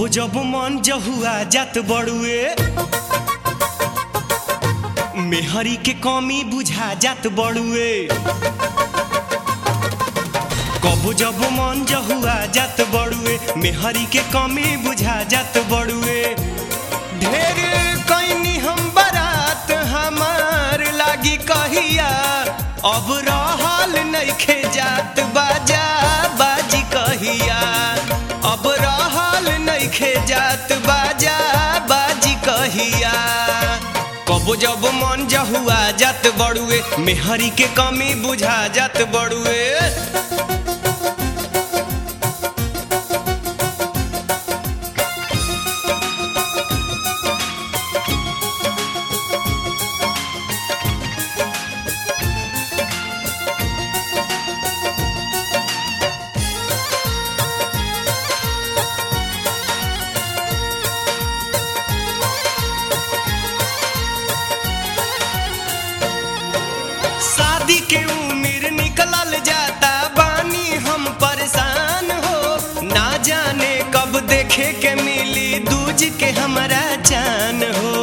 कबो जब मन जहुआ जात बड़ुए मेहरी के कमी बुझा जात बड़ुए कबो जब मन जहुआ जात बड़ुए मेहरी के कमी बुझा जात बड़ुए ढेर कैनी हम बारात हमार लागी कहिया अब रहल नइखे जात बाजा बाजी कहिया अब रहल नइखे जात बाजा बाजी कहिया कबो जब मन जहुआ जात बड़ुए मेहरी के कमी बुझा जात बड़ुए शादी के उम्र निकलल जाता बानी हम परेशान हो ना जाने कब देखे के मिली दूज के हमरा जान हो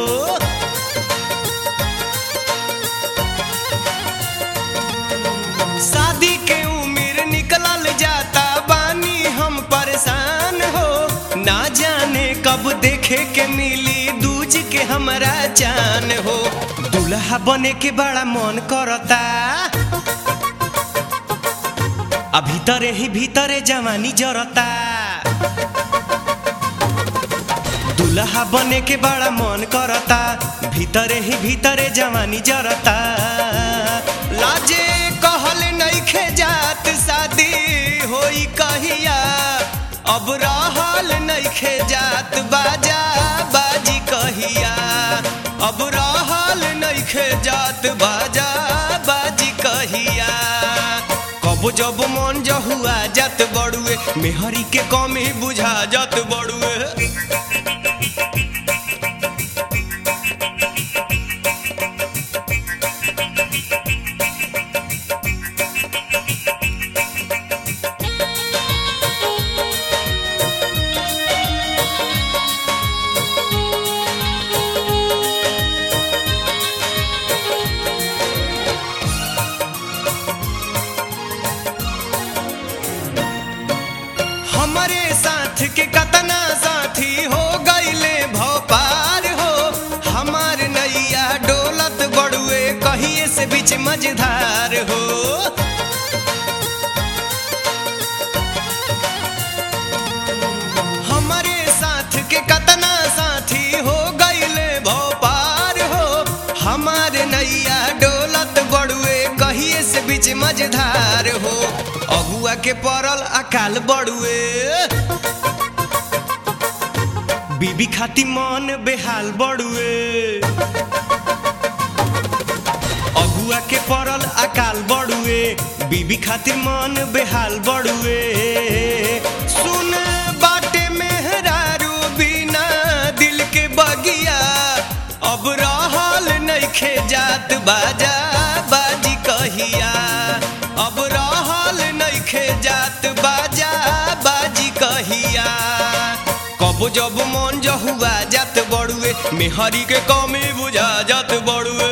शादी के उम्र निकलल जाता बानी हम परेशान हो ना जाने कब देखे के मिली दूज के हमरा जान हो दूल्हा बने के बड़ा मन करता आ भीतरे ही भीतरे जवानी जरता दूल्हा बने के बड़ा मन करता भीतरे ही भीतरे जवानी जरता लाजे कहल नइखे जात शादी होई कहिया अब रहल नइखे जात बाजा बाजी कहिया अब रहल नइखे जात बाजा बाजी कहिया कब जब मन जहुआ जात बड़ुए मेहरी के कमी बुझा जात बड़ुए हमरे साथ के कतना साथी हो गईले भोपार हो हमार नैया डोलत बड़ुए कहिए से बीच मझधार हो हमरे साथ के कतना साथी हो गईले भोपार हो हमार नैया डोलत बड़ुए कहिए से बीच मझधार हो अगुआ के पड़ल अकाल बड़ुए बीबी खाती मन बेहाल बड़ुए अगुआ के पड़ल अकाल बड़ुए बीबी खातिर मन बेहाल बड़ुए सुन बाटे मेहरारू बिना दिल के बगिया अब रहल नइखे जात बाजा बाजी कहिया अब रहल नइखे जात बाजा बाजी कहिया कब जब मन जहुआ जात बड़ुए मेहरी के कमी बुझा जात बड़ुए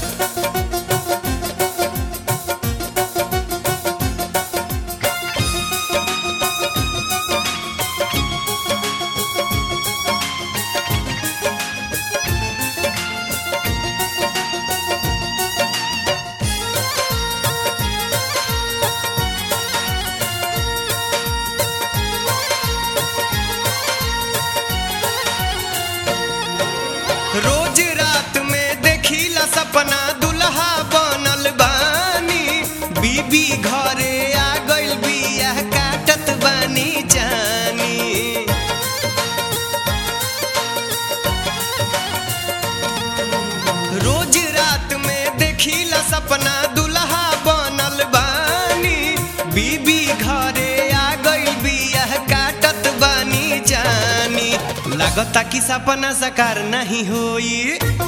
रोज रात में देखिला सपना दुल्हा बनल बानी बीबी घरे आ गइल बिया काटत बानी जानी रोज रात में देखिला सपना दुल्हा बनल बानी बीबी घरे आ गइल बिया काटत बानी जानी लागता कि सपना साकार नहीं होई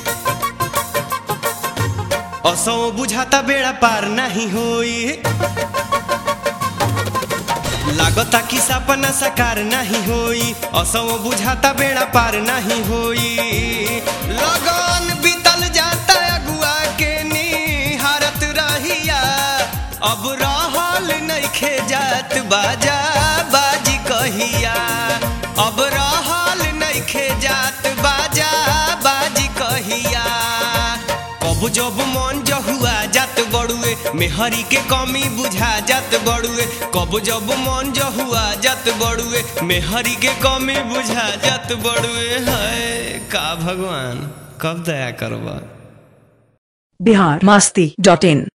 असो बुझाता बेड़ा पार नहीं होई लागता कि सपना साकार नहीं होई असो बुझाता बेड़ा पार नहीं होई लगन बीतल जाता अगुआ के निहारत रहिया अब रहल नइखे जात बाजा बाजी कहिया अब रहल नइखे जात बाजा बाजी कहिया कब जब मन जहुआ जात बड़ुए मेहरी के कमी बुझा जात बड़ुए कब जब मन जहुआ जात बड़ुए मेहरी के कमी बुझा जात बड़ुए है का भगवान कब दया करबा बिहार मास्ती डॉट इन